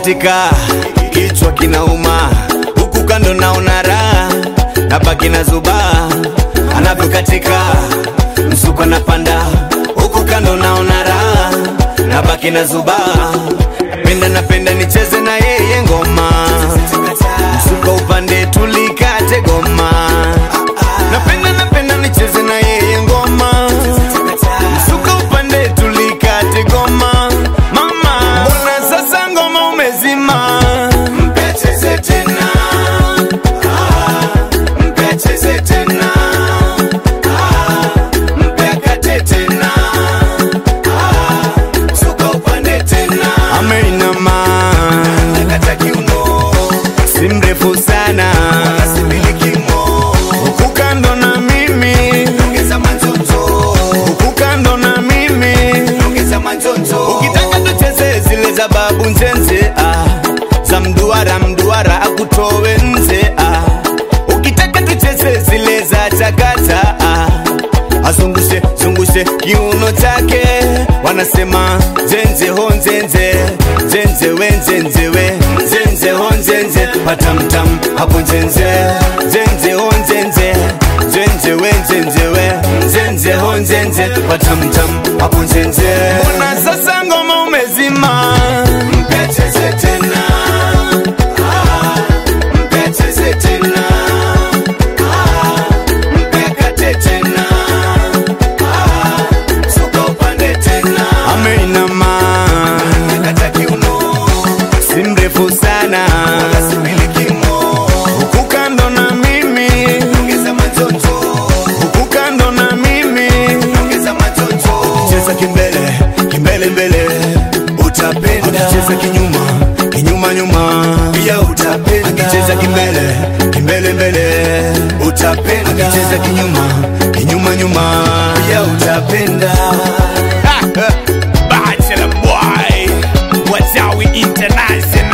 anavyokatika kichwa kinauma, huku kando naona raha, nabaki na zubaa. Anavyokatika msuko napanda, huku kando naona raha, nabaki na zubaa. Penda napenda nicheze na yeye ngoma, msuko upande tulikate goma. Napenda napenda nicheze na yeye ngoma, msuko upande tulikate goma. Mama, mbona sasa ngoma umezima? Mpe acheze tena, Ah, mpe acheze tena, Ah, mpe akate tena, Ah, msuko upande tena. Ameinama nakata kiuno, si mrefu sana, huku kando na mimi, huku kando na mimi ukitaka tucheze zile za babu nzenze ah, za mduara mduara akutowe nze ah. ukitaka tucheze zile za chakata ah, azungushe zungushe kiuno chake wanasema zenze ho nzenze zenze we nzenze we nzenze ho nzenze patamtam hapo nzenze zenze ho nzenze nzenze we nzenze we nzenze ho nzenze patamtam hapo nzenze mbona sasa ngoma umezima mpe acheze tena Ah, mpe acheze tena Ah, mpe akate tena Ah, suka upande tena ameinama nakata kiuno si mrefu sana huku kando na mimi huku kando na mimi cheza kimbele kimbele mbele utapenda cheza kinyuma kinyuma nyuma pia utapenda akicheza kimbele kimbele mbele utapenda akicheza kinyuma kinyuma nyuma pia utapenda Bachelor boy, Wachawi International.